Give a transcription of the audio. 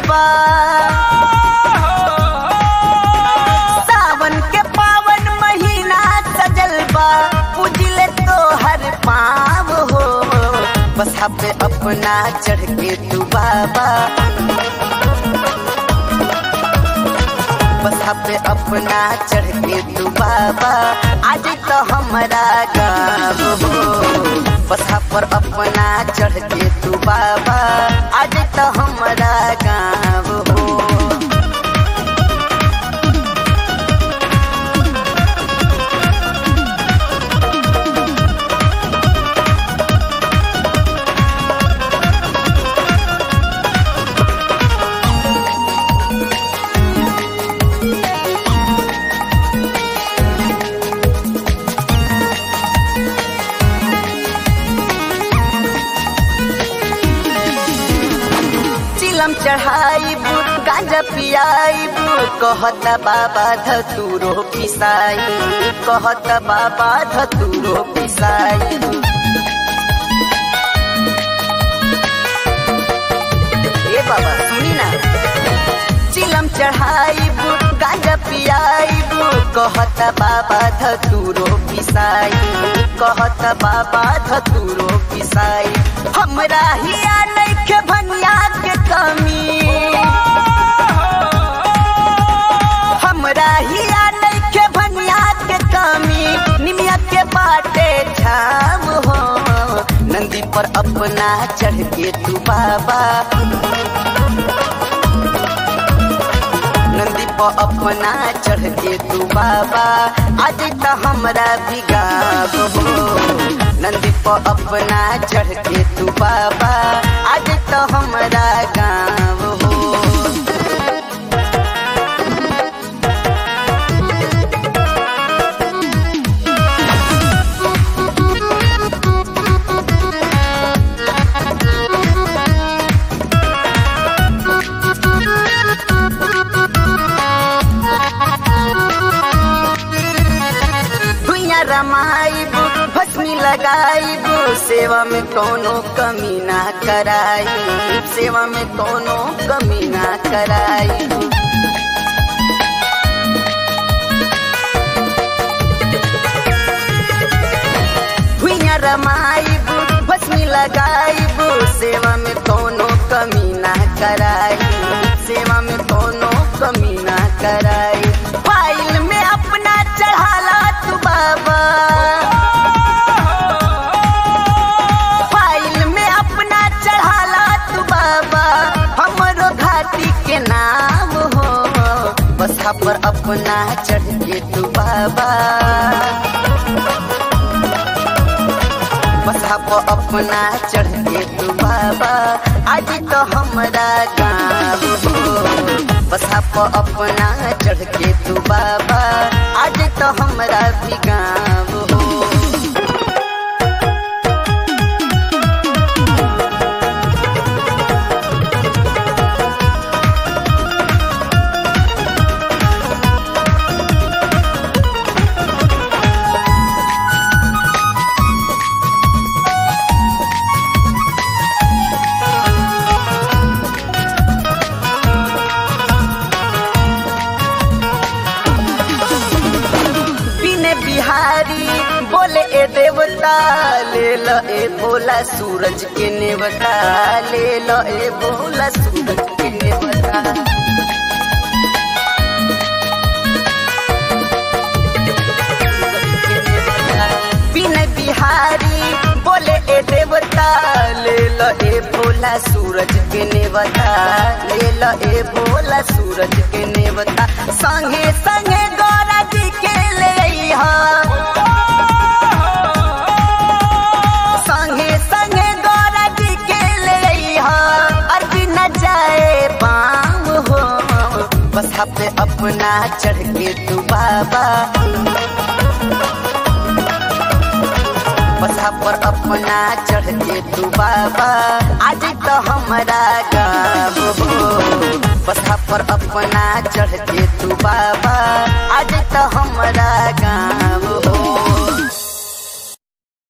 बा सावन के पावन महीना सजल बा पूजिले तो हर पाव हो बसा पे अपना चढ़ के तू बाबा बसा पे अपना चढ़ के तू बाबा आज तो हमारा गाँव हो बसा पर अपना चढ़ के तू बाबा आज तो हमारा गाँव हो चिलम चढ़ाइब गांजा पियाइब कहत बाबा धतूरो पिसाई कहत बाबा धतूरो पिसाई ए बाबा सुनी ना चिलम चढ़ाइब गांजा पियाइब कहत बाबा धतूरो पिसाई कहत बाबा धतूरो पिसाई हमरा हिया नइखे भनिया के कमी हमरा हिया नइखे भनिया के कमी निमिया के बाटे छाव हो नंदी पर अपना चढ़ के तू बाबा नंदी पर अपना चढ़ के तू बाबा आज तो हमरा बिगाब हो नंदी पर अपना चढ़ के तू बाबा आज तो हमरा गाँव हो भुइया रमाइब भस्मी लगाइब सेवा में कोनो कमी ना कराई सेवा में कोनो कमी ना कराई भुइया रमाइब भस्मी लगाइब सेवा में कोनो कमी ना कराई सेवा में कोनो कमी ना कराई फाइल में अपना चढ़ाला तू बाबा फाइल में अपना चढ़ाला तू बाबा हमरो घाटी के नाम हो बसा पर अपना चढ़ के तू बाबा बसा पर अपना चढ़ के तू बाबा आज तो हमारा गाँव हो बसा पर अपना चढ़ के तू बाबा आज तो हमारा भी गाँव हो बिने बिहारी बोले ए देवता ले ल ए भोला सूरज के नेवता ले ल ए भोला सूरज के नेवता बिने बिहारी बोले ए देवता ले ल ए भोला सूरज के नेवता ले ल ए भोला सूरज के नेवता संगे संगे गौरा जी के ले अइहा संगे संगे गौरा जी के ले अइहा अर्जी न जाए पाम हो बसा पे अपना चढ़ के तू बाबा बसा पर अपना चढ़ के तू बाबा आज तो हमारा गाँव हो बसा पर अपना चढ़ के तू बाबा आज तो हमारा गाँव